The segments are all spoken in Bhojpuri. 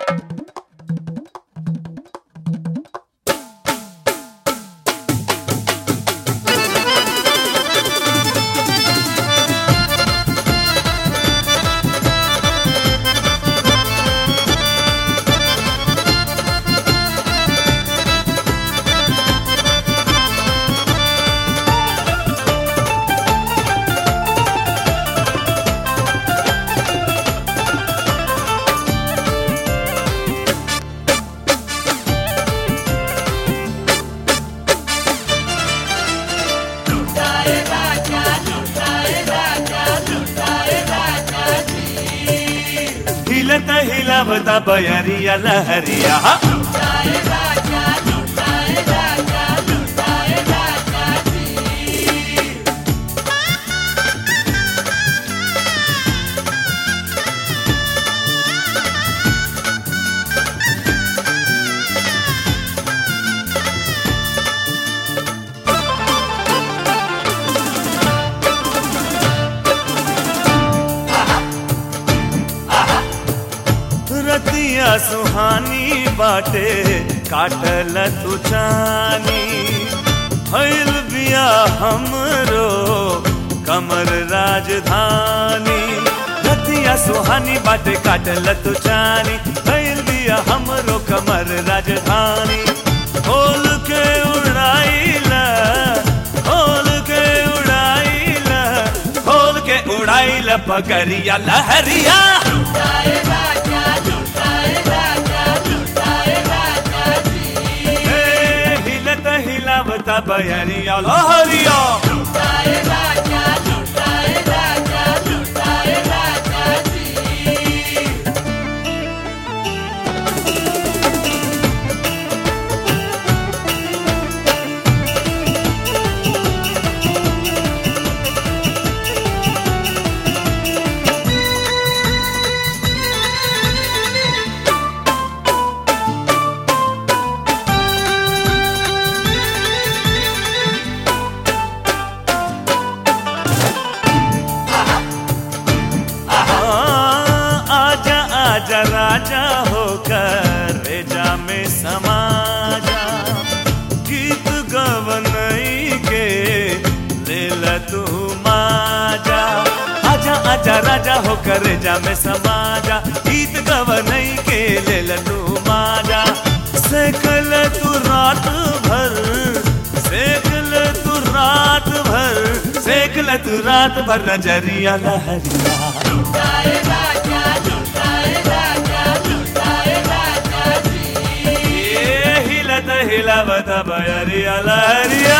हिलत हिलावता बयरिया लहरिया रतिया सुहानी बाटे काटल तू चानी भइल बिया हमरो कमर राजधानी रतिया सुहानी बाटे काटल तू चानी भइल बिया हमरो कमर राजधानी खोल के उड़ाइला खोल के उड़ाइला खोल के उड़ाइला पगरिया लहरिया हे, हिलत हिलावता बयरिया लहरिया हाँ, आजा आजा राजा होकर रेजा में समा जा गीत गवनई के लेल तू माजा आजा आजा राजा होकर रेजा में समा जा गीत गवनई के लेल तू माजा सेकल तू रात भर सेकल तू रात भर सेकल तू रात भर नजरिया लहरिया ये हिलत हिलावत बयरिया लहरिया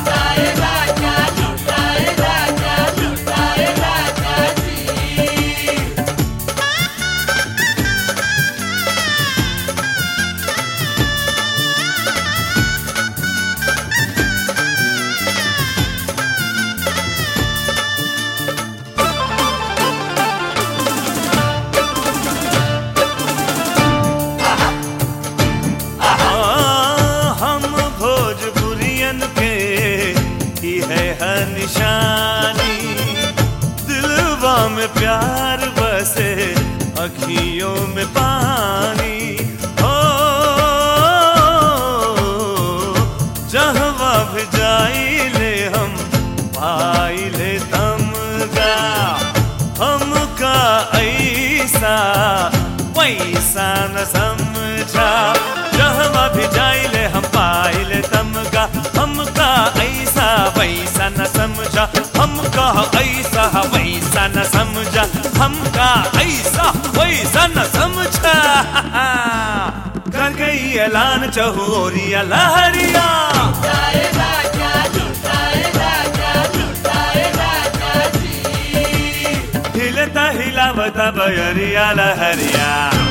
हाँ, हम भोजपुरियन के ही है हर निशानी दिलवा में प्यार बसे अखियों में पानी हो जहवा भी जाइले हम पाइले तमगा हमका ऐसा पैसा न समझा जहवा भी जाइले हम पाइले तमगा हमका ऐसा वैसा न समझा हमका ऐसा वैसा न समझा हमका ऐसा वैसा न समझा कर गई ऐलान चहोरिया लहरिया हिलता हिलावता बयरिया लहरिया